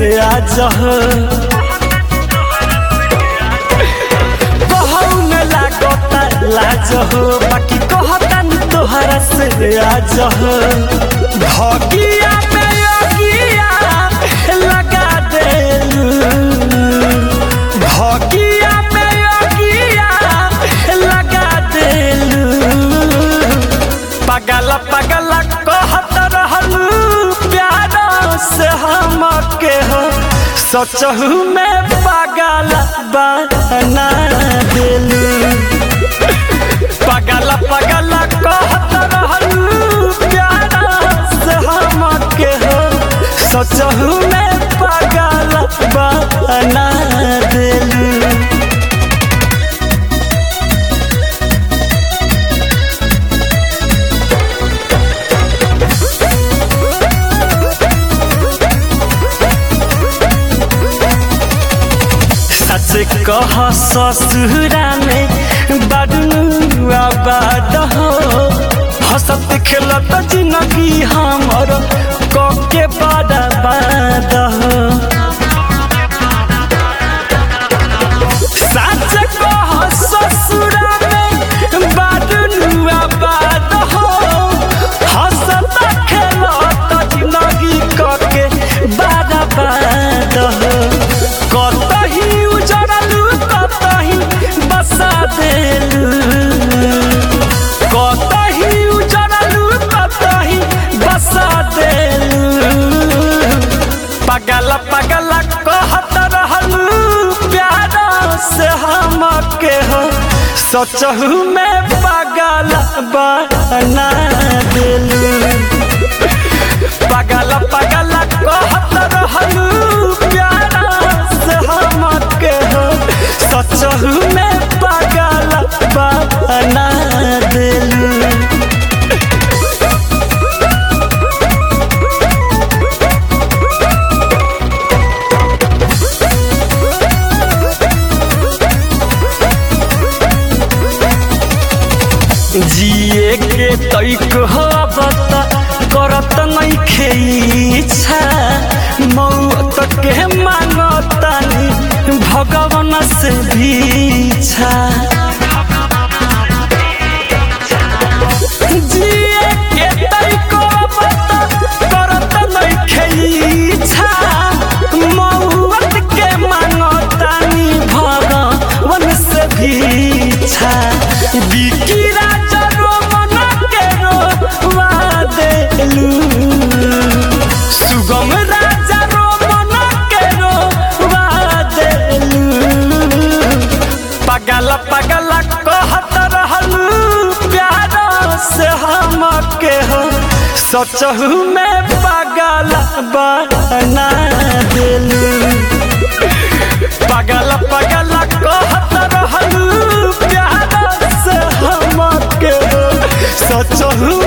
आज कहून लागता लाज हो बाकी कहता तोहरा से आज भगिया में योगिया लगा देलू भगिया में योगिया लगा देलू पगल पगल कहत रहलू प्यार से हम के हो सोचहू में पगल बना दिलू पगल पगल कहत रहलू प्यार से हम के हो सोचहू में पगल बना दिलू सच कह ससुरा में बड़ू आबाद हो हंसत खेलत जिंदगी हमर कके बर्बाद हो सच कह ससुरा में बड़ू आबाद हो हंसत खेलत जिंदगी कके बर्बाद हो कतही उजड़लू कतही बसा देलू कतही उजड़लू कतही बसा देलू पगल पगल कहत रहलू प्यार से हम के हो सोचहू में पगल बना देलू पगल पगल कहत रहलू प्यार से हम के हो सचहू में पगल बना देलू जिए के तैक हबत करत नहीं खेइछा मौत के मांगतानी भगवान से भीछा जिए के तैक हबत करत नहीं खेइछा मौत के मांगतानी भगवान से भीछा बिकी राजा रोमन के रोवा देलू सुगम राजा रोमन के रोवा देलू पगल पगल कहत रहलू प्यार से हम के हो सोचहू में पगल बना देलू पगल पगल कहत रहलू प्यार से हम के सोचहू